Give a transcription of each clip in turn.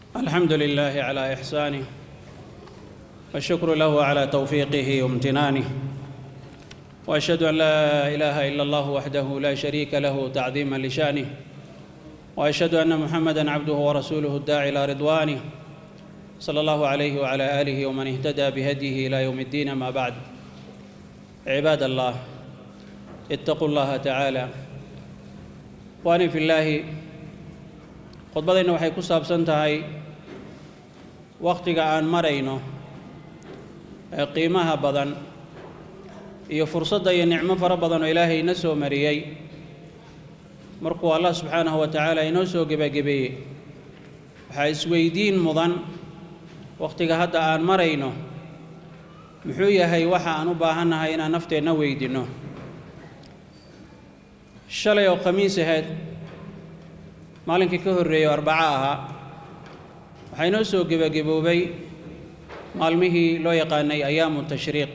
الحمد لله على إحسانه والشكر له على توفيقه وامتنانه وأشهد أن لا إله إلا الله وحده لا شريك له تعظيما لشأنه وأشهد أن محمدًا عبده ورسوله الداعي إلى رضوانه صلى الله عليه وعلى آله ومن اهتدى بهديه إلى يوم الدين ما بعد عباد الله اتقوا الله تعالى وأني في الله khudbadayna waxay ku saabsan tahay wakhtiga aan marayno ee qiimaha badan iyo fursadda iyo nicmo fara badan oo ilaahay ina soo mariyey markuu allah subxaanahu wa tacaala inoo soo gebagebeeyey waxaa isweydiin mudan wakhtiga hadda aan marayno muxuu yahay waxa aan u baahannahay inaan nafteenna weydinno shalay oo khamiis ahayd maalinkii ka horreeyey oo arbaco ahaa waxaa inoo soo gebagaboobay maalmihii loo yaqaanay ayaamu tashriiq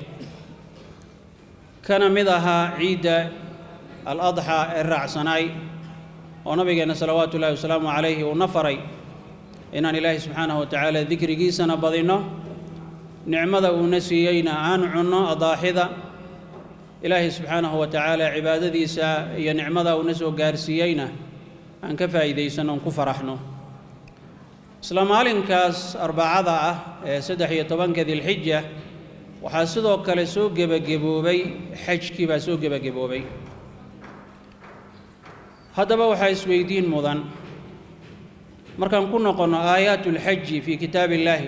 kana mid ahaa ciidda al adxaa ee raacsanaay oo nabigeenna salawaatu ullahi wasalaamu calayhi uu na faray inaan ilaahay subxaanahu wa tacaala dikrigiisana badinno nicmada uuna siiyeyna aan cunno adaaxida ilaahay subxaanahu wa tacaala cibaadadiisa iyo nicmada uuna soo gaarsiiyeyna aan ka faa'iidaysanno on ku faraxno isla maalinkaas arbacada ah ee saddex iyo tobanka dilxija waxaa sidoo kale soo gebagaboobay xajkii baa soo gebagaboobay haddaba waxaa isweydiin mudan markaan ku noqonno aayaat ulxaji fii kitaab illaahi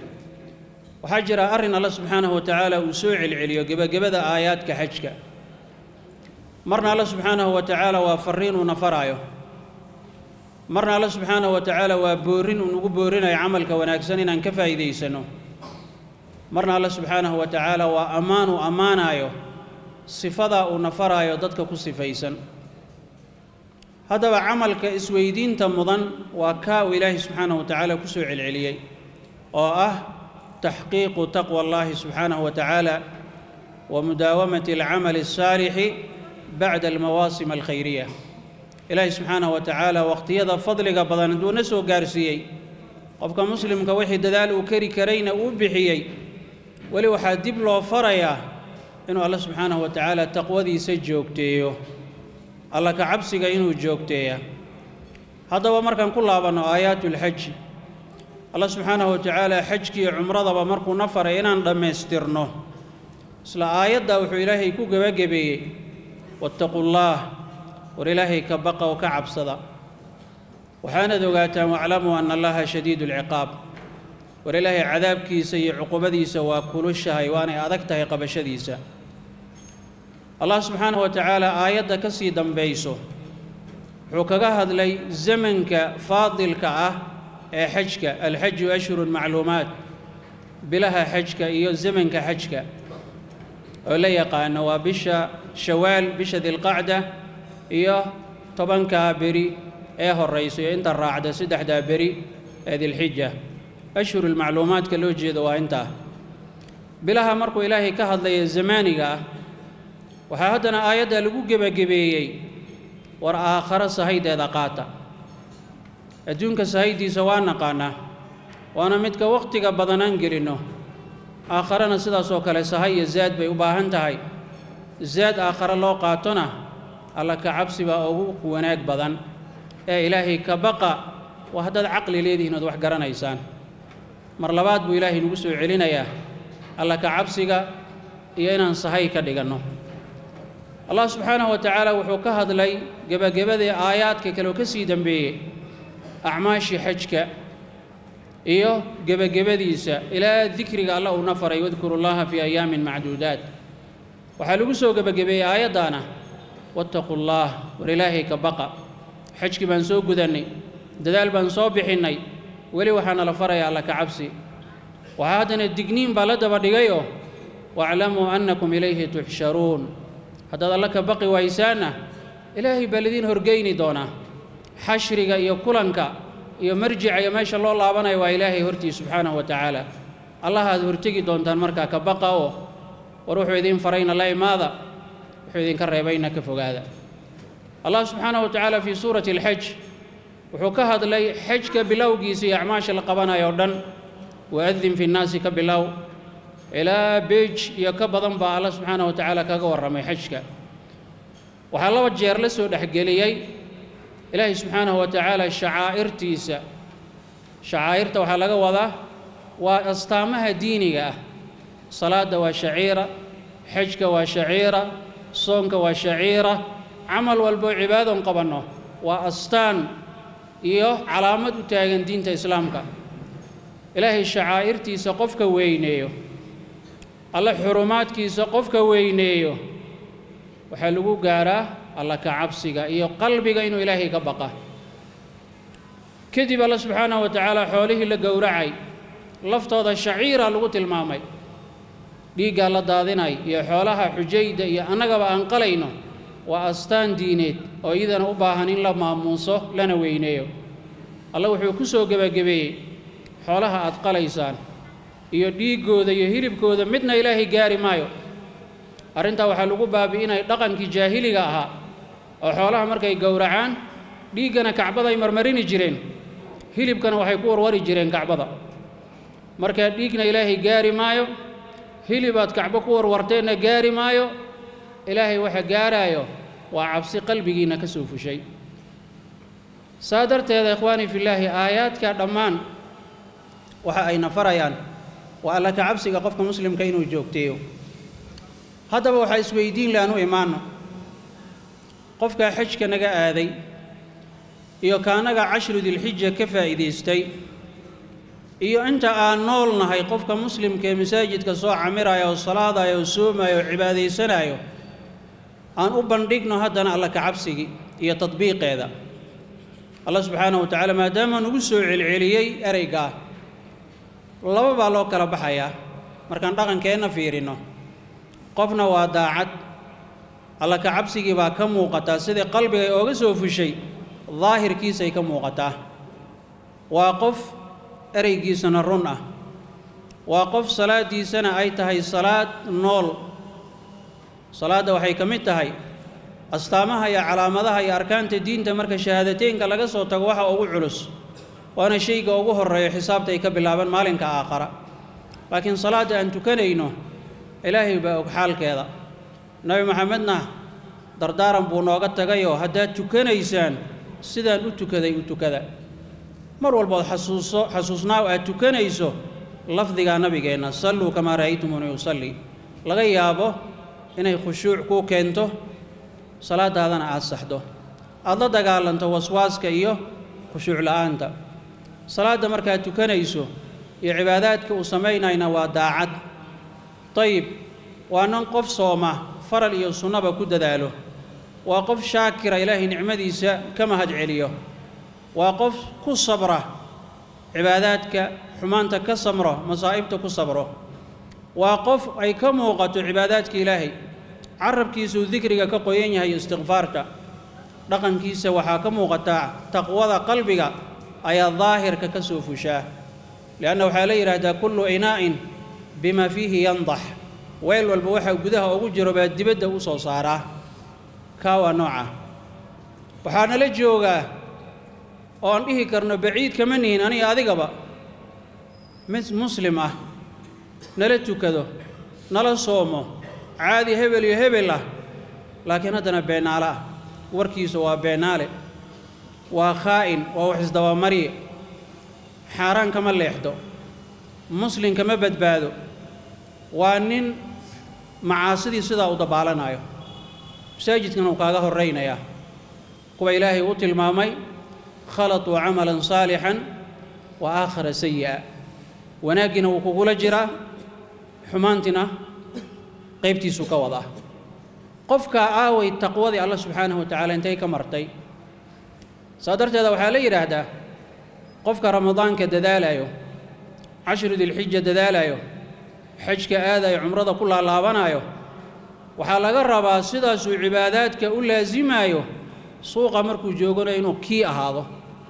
waxaa jira arrin alla subxaanahu wa tacaala uu soo celceliyo gebagabada aayaadka xajka marna alla subxaanahu wa tacaala waa farriin uu nafaraayo marna alla subxaanahu wa tacaala waa boorin uu nagu boorinayo camalka wanaagsan inaan ka faa'iidaysanno marna alla subxaanahu wa tacaala waa ammaan uu ammaanaayo sifadaa uu nafaraayo dadka ku sifaysan haddaba camalka isweydiinta mudan waa kaa uu ilaahay subxaanahu wa tacaala ku soo celceliyey oo ah taxqiiqu taqwa allahi subxaanahu wa tacaala wa mudaawamati alcamali الsaalixi bacda almawaasim alkhayriya ilaahay subxaanahu wa tacaala wakhtiyada fadliga badan hadduu na soo gaarsiiyey qofka muslimka wixii dadaal uu kari karayna uu bixiyey weli waxaa dib loo farayaa inuu alla subxaanahu wa tacaala taqwadiisa joogteeyo alla ka cabsiga inuu joogteeya haddaba markaan ku laabanno aayaatulxaji alla subxaanahu wa tacaala xajkiiyo cumradaba markuu na faray inaan dhammaystirno isla aayaddaa wuxuu ilaahay ku gebagabeeyey wattaqu llaah war ilaahay ka baqa oo ka cabsada waxaanaad ogaataan waclamuu anna allaha shadiidu alciqaab war ilaahay cadaabkiisa iyo cuqubadiisa waa kulushahay waanay adag tahay qabashadiisa allah subxaanahu wa tacaala aayadda ka sii dambayso wuxuu kaga hadlay zamanka faadilka ah ee xajka alxaju ashhurun macluumaat bilaha xajka iyo zamanka xajka oo la yaqaano waa bisha shawaal bisha dilqacda iyo tobankaa beri ee horraysa iyo inta raacda saddexdaa beri ee dilxija ashhurulmacluumaadka loo jeedo waa intaa bilaha markuu ilaahay ka hadlaya zamaaniga ah waxaa haddana aayadda lagu gebagabeeyey war aakharo sahaydeeda qaata adduunka sahaydiisa waa naqaanaa waana midka wakhtiga badanaan gelinno aakharana sidaasoo kale sahay iyo zaad bay u baahan tahay zaad aakhare loo qaatona alla ka cabsi baa ugu wanaag badan ee ilaahay ka baqa waa haddaad caqli leedihiin ood wax garanaysaan mar labaad buu ilaahay nagu soo celinayaa alla ka cabsiga iyo inaan sahay ka dhiganno allah subxaanahu wa tacaala wuxuu ka hadlay gebagabadii aayaadka kale oo ka sii dembeeyey acmaashii xajka iyo gebagabadiisa ilaa dikriga alla uuna faray wadkuru llaha fii ayaamin macduudaat waxaa lagu soo gebagabeeyey aayaddaana wattaqu llaah war ilaahay ka baqa xajkii baan soo gudannay dadaal baan soo bixinnay weli waxaa nala faraya alla ka cabsi waxaa haddana digniin baa la daba dhigayoo waaclamuu annakum ilayhi tuxsharuun haddaad alla ka baqi waysaanna ilaahay baa lidiin horgeyni doonaa xashriga iyo kulanka iyo marjica iyo meesha loo laabanayo waa ilaahay hortii subxaanahu wa tacaala allahaad hortegi doontaan markaa ka baqa oo war wuxuu idiin farayna la imaada wuxuu idinka reebayna ka fogaada allah subxaanahu wa tacaala fii suurati alxaj wuxuu ka hadlay xajka bilowgiisa iyo acmaasha la qabanayo o dhan waadin fi nnaasi ka bilow ilaa beej iyo ka badan baa alla subxaanah wa tacaala kaga warramay xajka waxaa laba jeer la soo dhexgeliyey ilaahay subxaanahu wa tacaala shacaa'irtiisa shacaa'irta waxaa laga wadaa waa astaamaha diiniga ah salaadda waa shaciira xajka waa shaciira soonka waa shaciira camal walboo cibaadon qabanno waa astaan iyo calaamad u taagan diinta islaamka ilaahay shacaa'irtiisa qofka weyneeyo alle xurumaadkiisa qofka weyneeyo waxaa lagu gaaraa alla ka cabsiga iyo qalbiga inuu ilaahay ka baqa kadib alla subxaanahu wa tacaala xoolihii la gowracay laftooda shaciira lagu tilmaamay dhiiggaa la daadinay iyo xoolaha xujayda iyo annagaba aan qalayno waa astaan diineed oo iyadana u baahan in la maamuuso lana weyneeyo alla wuxuu ku soo gebagabeeyey xoolaha aad qalaysaan iyo dhiiggooda iyo hilibkooda midna ilaahay gaari maayo arrintaa waxaa lagu baabi'inay dhaqankii jaahiliga ahaa oo xoolaha markay gowracaan dhiiggana kacbada ay marmarini jireen hilibkana waxay ku warwari jireen kacbada markaa dhiigna ilaahay gaari maayo hilibaad kacbo ku warwarteenna gaari maayo ilaahay waxa gaaraayo waa cabsi qalbigiinna ka soo fushay saa darteeda ikhwaanii fillaahi aayaadka dhammaan waxa ayna farayaan waa alla ka cabsiga qofka muslimka inuu joogteeyo haddaba waxaa isweydiin le aan u imaanno qofkaa xajka naga aaday iyo kaanaga cashru dilxija ka faa'iidaystay iyo inta aan nool nahay qofka muslimka ee masaajidka soo camiraya oo salaadaya oo soomaya oo cibaadaysanaayo aan u bandhigno haddana alla ka cabsigii iyo tadbiiqeeda allah subxaanahu wa tacaala maadaama nugu soo celceliyey ereygaa laba baa loo kala baxayaa markaan dhaqankeenna fiirinno qofna waa daacad alla ka cabsigii baa ka muuqataa sidai qalbigay ooga soo fushay daahirkiisay ka muuqataa waa qof ereygiisana run ah waa qof salaaddiisana ay tahay salaad nool salaadda waxay ka mid tahay astaamaha iyo calaamadaha iyo arkaanta diinta marka shahaadateynka laga soo tago waxa ugu culus waana shayga ugu horreeyo xisaabta ay ka bilaabaan maalinka aakhara laakiin salaadda aan tukanayno ilaahay baa og xaalkeeda nebi maxamedna dardaaran buu nooga tagayoo haddaad tukanaysaan sidaan u tukaday u tukada mar walbood xasuuso xasuusnaaw aad tukanayso lafdigaa nabigeenna salluu kamaa ra'aytumuuni usalli laga yaabo inay khushuuc kuu keento salaadaadana aad saxdo aad la dagaalanto waswaaska iyo khushuuc la'aanta salaadda markaad tukanayso iyo cibaadaadka uu samaynayna waa daacad dayib waa nin qof sooma faral iyo sunnaba ku dadaalo waa qof shaakira ilaahay nicmadiisa ka mahad celiyo waa qof ku sabra cibaadaadka xumaanta ka samro masaa'ibta ku sabro waa qof ay ka muuqato cibaadaadka ilaahay carabkiisuu dikriga ka qoyan yahay istikfaarta dhaqankiisa waxaa ka muuqataa taqwada qalbiga ayaa daahirka ka soo fushaa lianna waxaa la yidhaahdaa kullu inaa'in bima fiihi yandax weel walba waxaa gudaha ugu jiro baa dibadda u soo saaraa kaa waa nooca waxaa nala joogaa oo aan dhihi karno baciid kama nihin aniga adigaba mid muslim ah nala tukado nala soomo caadi hebel iyo hebel ah laakiin haddana beenaale ah warkiisu waa beenaale waa khaa'in waa wax isdabamarye xaaraan kama leexdo muslim kama badbaado waa nin macaasidii sidaa u dabaalanayo masaajidkana uu kaaga horraynayaa kuwa ilaahay u tilmaamay khalatuu camalan saalixan wa aakhara sayi'a wanaaggiina wuu kugula jiraa xumaantiina qaybtiisuu ka wadaa qofkaa aaway taqwadii alla subxaanahu wa tacaala intay ka martay saa darteeda waxaa la yidhaahdaa qofka ramadaanka dadaalayo cashru dilxija dadaalayo xajka aadayo cumrada ku laalaabanaayo waxaa laga rabaa sidaasuu cibaadaadka u laasimaayo suuqa markuu joogona inuu kii ahaado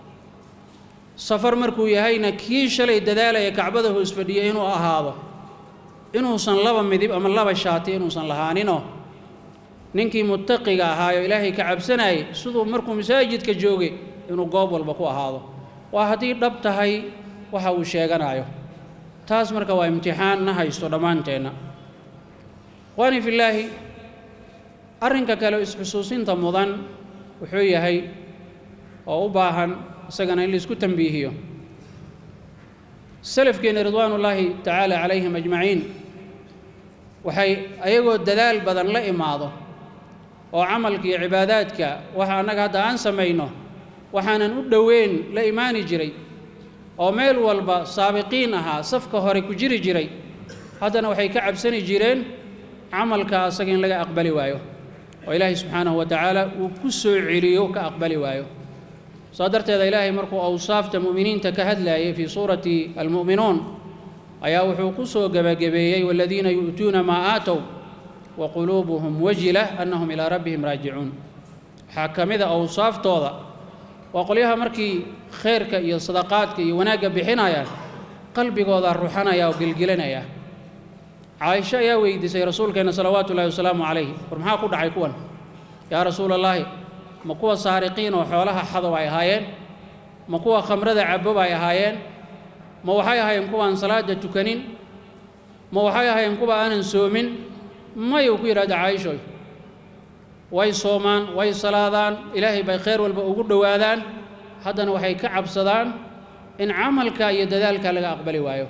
safar markuu yahayna kii shalay dadaalaya kacbada hoos fadhiya inuu ahaado inuusan laba midib ama laba shaati inuusan lahaaninoo ninkii muttaqiga ahaayo ilaahay ka cabsanayay siduu markuu masaajidka joogay inuu goob walba ku ahaado waa haddii dhab tahay waxa uu sheeganayo taas marka waa imtixaan na haysto dhammaanteenna ikhwaani fillaahi arrinka kale isxusuusinta mudan wuxuu yahay oo u baahan isagana in laisku tambiihiyo salafkeenna ridwaanullaahi tacaala calayhim ajmaciin waxay ayagoo dadaal badan la imaado oo camalka iyo cibaadaadka waxa annaga hadda aan samayno waxaanan u dhoweyn la imaani jiray oo meel walba saabiqiin ahaa safka hore ku jiri jiray haddana waxay ka cabsani jireen camalka asaga in laga aqbali waayo oo ilaahay subxaanahu wa tacaala uu ku soo celiyo ka aqbali waayo saa darteeda ilaahay markuu awsaafta mu'miniinta ka hadlaayay fii suurati almu'minuun ayaa wuxuu ku soo gebagabeeyey waladiina yu'tuuna maa aatow wa quluubuhum wajila annahum ilaa rabbihim raajicuun waxaa ka mid a awsaaftooda waa qolyaha markii khayrka iyo sadaqaadka iyo wanaagga bixinayaan qalbigooda ruxanaya oo gelgelanaya caaisho ayaa weydiisay rasuulkeenna salawaatu ullahi wasalaamu calayh war maxaa ku dhacay kuwan yaa rasuula allaahi ma kuwa saariqiin oo xoolaha xadow ay ahaayeen ma kuwa khamrada cabob ay ahaayeen ma waxay ahaayeen kuwaan salaada tukanin ma waxay ahaayeen kuwa aanan soomin mayuu ku yidhahda caaishoy way soomaan way salaadaan ilaahay bay khayr walba ugu dhowaadaan haddana waxay ka cabsadaan in camalka iyo dadaalka laga aqbali waayo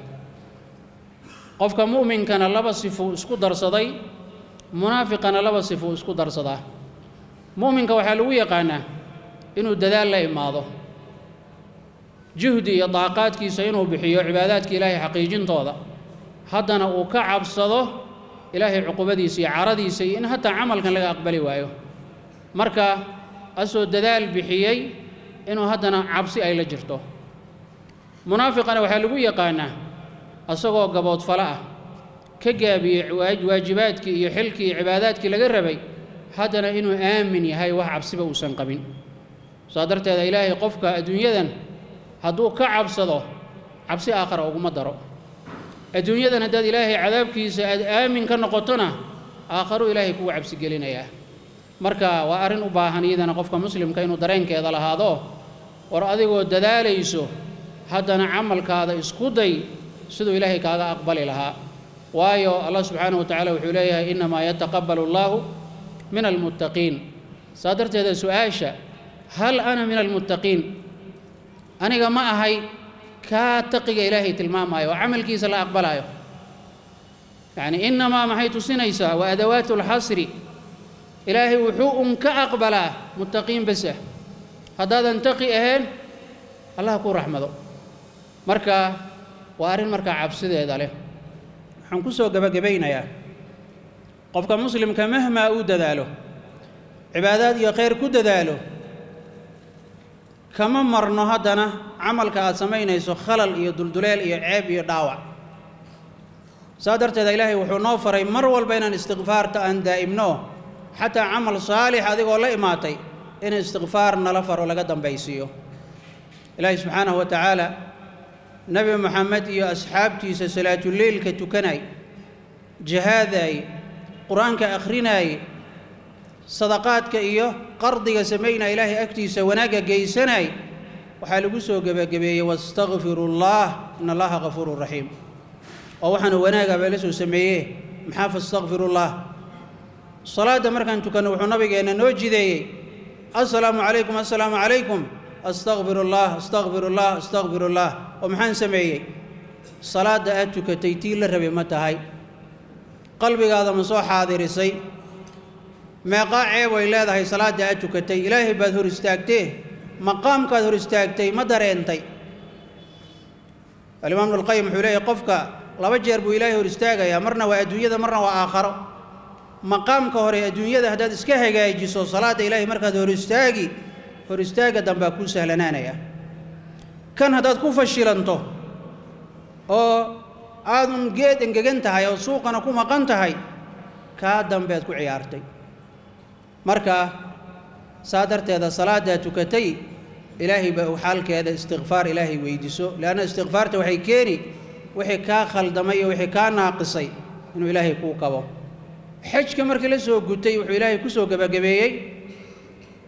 qofka mu'minkana laba sifuu isku darsaday munaafiqana laba sifuu isku darsadaa mu'minka waxaa lagu yaqaanaa inuu dadaal la imaado juhdi iyo daaqaadkiisa inuu bixiyo cibaadaadka ilaahay xaqiijintooda haddana uu ka cabsado ilaahay cuqubadiisa iyo caradiisa iyo in hataa camalkan laga aqbali waayo marka asoo dadaal bixiyey inuu haddana cabsi ay la jirto munaafiqana waxaa lagu yaqaanaa asagoo gaboodfalo ah ka gaabiyey waajibaadkii iyo xilkii iyo cibaadaadkii laga rabay haddana inuu aamin yahay wax cabsiba uusan qabin saa darteeda ilaahay qofka adduunyadan hadduu ka cabsado cabsi aakhara uguma daro adduunyadan haddaad ilaahay cadaabkiisa aad aamin ka noqotona aakharuu ilaahay kugu cabsigelinayaa marka waa arrin u baahan iyadana qofka muslimka inuu dareenkeeda lahaado war adigoo dadaalayso haddana camalkaada isku day siduu ilaahay kaaga aqbali lahaa waayo allah subxaanahu wa tacala wuxuu leeyahay innamaa yataqabbalu allaahu min almuttaqiin saa darteeda su-aasha hal ana min almuttaqiin aniga ma ahay kaa taqiga ilaahay tilmaamaayo oo camalkiisa la aqbalaayo yacni innamaa maxay tusinaysaa waa adawaatu alxasri ilaahay wuxuu un ka aqbalaa muttaqiin basah haddaadan taqi ahayn allah ku raxmado marka waa arrin markaa cabsideeda leh waxaan ku soo gebagabaynayaa qofka muslimka mahmaa uu dadaalo cibaadaad iyo khayr ku dadaalo kama marno haddana camalka aad samaynayso khalal iyo dulduleel iyo ceeb iyo dhaawac saa darteeda ilaahay wuxuu noo faray mar walba inaan istikfaarta aan daa'imno xataa camal saalix adigoo la imaatay in istikfaar nala faro laga dambaysiiyo ilaahay subxaanahu wa tacaala nebi moxamed iyo asxaabtiisa salaatuleylka tukanay jihaadaay qur-aanka akhrinaay sadaqaadka iyo qardiga samaynaa ilaahay agtiisa wanaagga geysanay waxaa lagu soo gebagabeeyey wastakfiru اllah in allaha gafuuru raxiim oo waxaana wanaaga baa la soo sameeye maxaa fastakfiru llah salaadda markaan tukanno wuxuu nabigeenna noo jideeyey assalaamu calaykum assalaamu calaykum astakfiru llah astakfiru llah astakfiru llah oo maxaan sameeyey salaadda aad tukatay tii la rabay ma tahay qalbigaada ma soo xaadirisay meeqaa ceeb ay leedahay salaadda aad tukatay ilaahay baad hor istaagtee maqaamkaad hor istaagtay ma dareentay alimaam ibnulqayim wuxuu leeyahy qofka laba jeer buu ilaahay hor istaagayaa marna waa adduunyada marna waa aakharo maqaamka hore adduunyada haddaad iska hagaajiso salaadda ilaahay markaad hor istaagi hor istaagga dambaa kuu sahlanaanaya kan haddaad ku fashilanto oo aadun geed engegan tahay oo suuqana ku maqan tahay kaa dambead ku ciyaartay marka saa darteeda salaaddaa tukatay ilaahay baa u xaalkeeda istikfaar ilaahay weydiiso leanna istikfaarta waxay keeni wixii kaa khaldamay iyo wixii kaa naaqisay inuu ilaahay kuu kabo xajka markii la soo gutay wuxuu ilaahay ku soo gebagabeeyey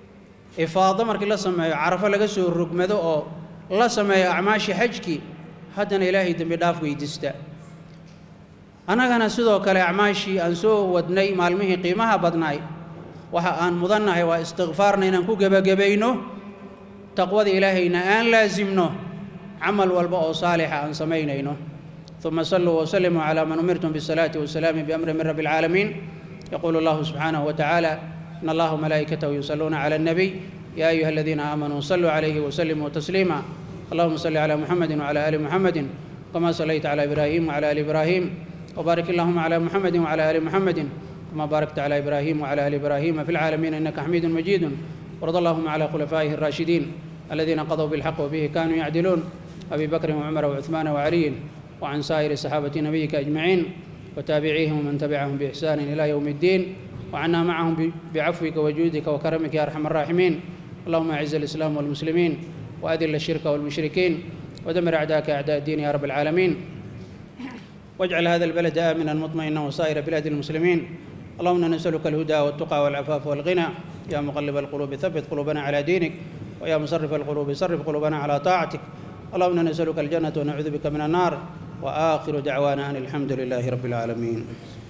ifaado markii la sameeyo carafo laga soo rogmado oo la sameeyo acmaashii xajkii haddana ilaahay dembi dhaaf weydiista annagana sidoo kale acmaashii aan soo wadnay maalmihii qiimaha badnaay waxa aan mudannahay waa istikfaarna inaan ku gebagabayno taqwada ilaahayna aan laasimno camal walba oo saalixa aan samaynayno ثم صلوا وسلموا على من أمرتم بالصلاة والسلام بأمر من رب العالمين يقول الله سبحانه وتعالى إن الله وملائكته يصلون على النبي يا أيها الذين آمنوا صلوا عليه وسلموا تسليما اللهم صل على محمد وعلى آل محمد كما صليت على إبراهيم وعلى آل إبراهيم وبارك اللهم على محمد وعلى آل محمد كما باركت على إبراهيم وعلى آل إبراهيم في العالمين إنك حميد مجيد وارض اللهم على خلفائه الراشدين الذين قضوا بالحق وبه كانوا يعدلون أبي بكر وعمر وعثمان وعلي وعن سائر صحابة نبيك أجمعين وتابعيهم ومن تبعهم بإحسان إلى يوم الدين وعنا معهم بعفوك وجودك وكرمك يا أرحم الراحمين اللهم أعز الإسلام والمسلمين وأذل الشرك والمشركين ودمر أعداءك أعداء الدين يا رب العالمين واجعل هذا البلد آمنا مطمئنا وسائر بلاد المسلمين اللهم نسألك الهدى والتقى والعفاف والغنى يا مقلب القلوب ثبت قلوبنا على دينك ويا مصرف القلوب صرف قلوبنا على طاعتك اللهم نسألك الجنة ونعوذ بك من النار وآخر دعوانا أن الحمد لله رب العالمين